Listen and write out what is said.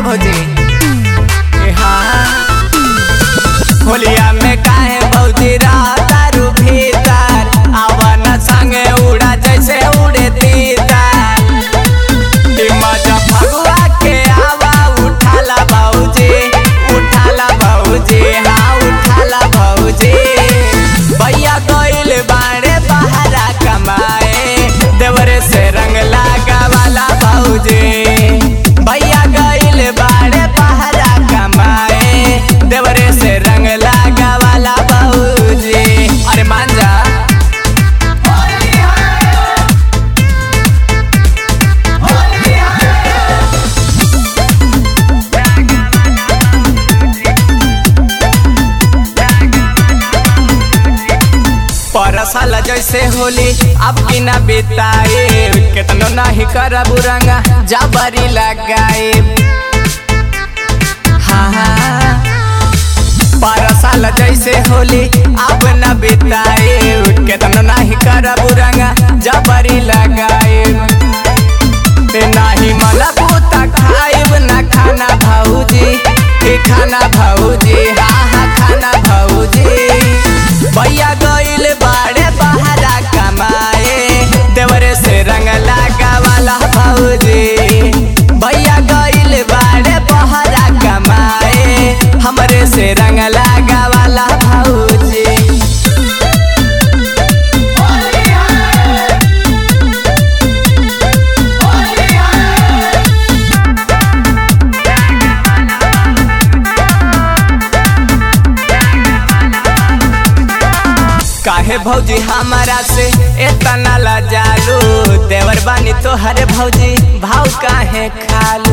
भौजी ए हाँ होलिया में काहे भौजी दारू भीतर आवन संगे उड़ा जैसे उड़े तीतर ई मजा फगुआ के आवा उठाला भौजी उठाला भौजी हाँ उठाला भौजी भैया गइल बाड़े बहरा कमाए देवरे से रंग लागा वाला भौजी भैया गइल बाड़े बहरा कमाए देवरे से रंग लागा वाला भौजी अरे मान जा परसल जैसे होली अब की न बिताए केतनो नहीं करब रंगा जबरी लगाए हाँ हाँ परसल जैसे होली अब न बिताए केतनो नहीं करब रंगा जबरी लगाए नाही मला पूता खाइब ना खाना भौजी ई खाना भौजी हाँ हाँ खाना भौजी भैया गइल बाड़े बहरा कमाए देवरे से रंग लागा वाला भौजी भैया गइल बाड़े बहरा कमाए हमरे से रंग लागा वाला भौजी काहे भौजी हमारा से इतना लजालू देवर बानी तो हरे भौजी भाव काहे खालू